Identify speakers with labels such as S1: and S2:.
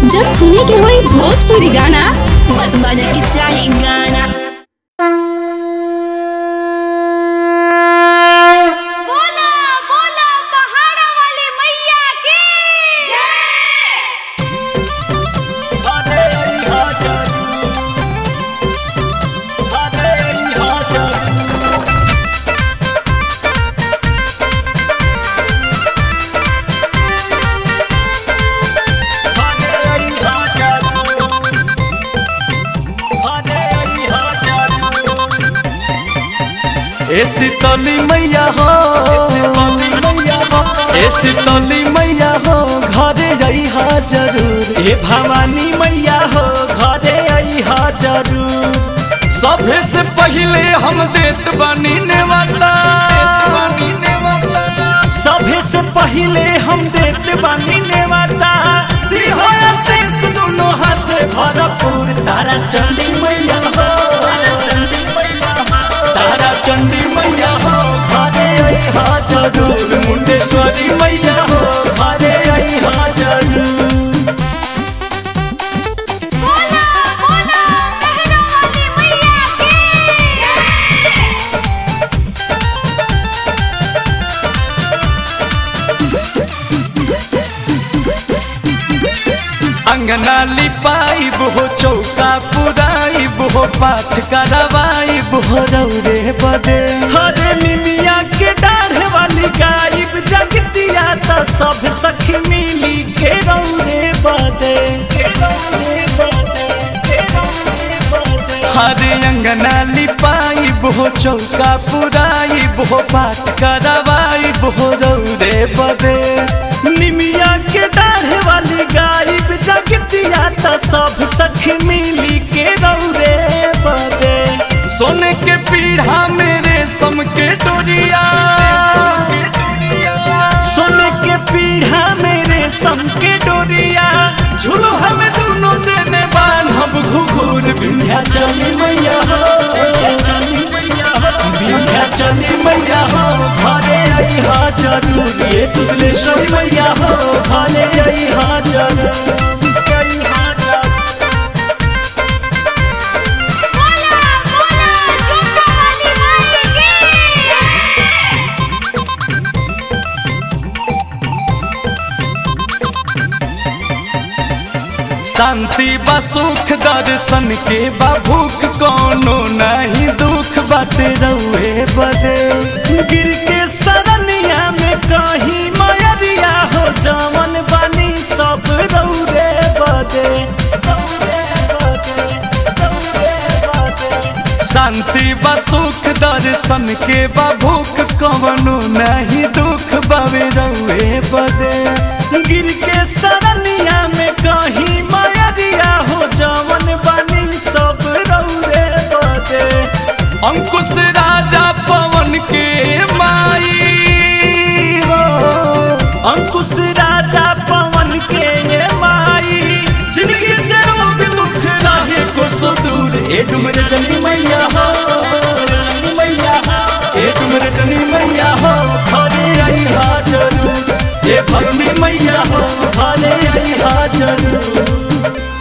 S1: जब सुने के होई भोजपुरी गाना बस बजे के चाही गाना
S2: बोला बोला पहाड़ा वाली मैया की
S3: ए शीतली मैया हो ए शीतली मैया हो घरे अइहा जरूर ए भवानी मैया हो घरे अइहा जरूर सभे से पहिले हम देत बानी नेवता सभे से पहिले हम देत बानी नेवता दिहो आशीष दुनो हाथ भरपूर तारा चंडी मैया हो तारा चंडी मैया हो तारा चंडी मैया हो घरे अइहा जरूर मुंडेश्वरी मैया हो घरे अइहा जरूर
S2: बोला बोला पहाड़ा वाली मैया की
S3: अंगना लिपाइब हो चौका पुराइब हो पाठ करवाइब हो रौरे बदे हरे निमिया के डाढ़ वाली गाइब जगतिया त सब सखी मिली के रौरे बदे के रौरे बदे के रौरे बदे हरे अंगना लिपाइब हो चौका पुराइब हो पाठ करवाइब हो रौरे बदे निमिया के डाढ़ वाली गाइब जगतिया त सब सखी मिली के रौरे बदे सोने के पीढ़ा मेरे सम के डोरिया सोने के पीढ़ा मेरे सम के डोरिया झूलो हमें दोनों देने बान हम घुघुर बिंध्या चली मैया हो बिंध्या चली मैया हो घरे अइहा जरूर ये तुगलेश्वरी मैया हो घरे अइहा जरूर अइहा जरूर
S2: बोला बोला जोता वाली माई की
S3: शांति बा सुख दर्शन के बा भूख कोनो नहीं दुख बाटे रउए बदे गिर के सरनिया में कहीं मयरिया हो जवन बनी सब रउरे बदे रउरे बदे, रउरे बदे। शांति बा सुख दर्शन के बा भूख कवनो नहीं दुख बावे रउए बदे गिर के सरनिया में कहीं मायरिया हो जवन बनी सब रउरे बदे अंकुश राजा पवन के माई हो अंकुश राजा पवन के ये माई जिंदगी से रोग दुख रहे को सो दूर ए डुमर जनी मैया हो जनी मैया हो ए डुमर जनी मैया हो घरे आई हा जरूर ए भरमी मैया हो घरे आई हा जरूर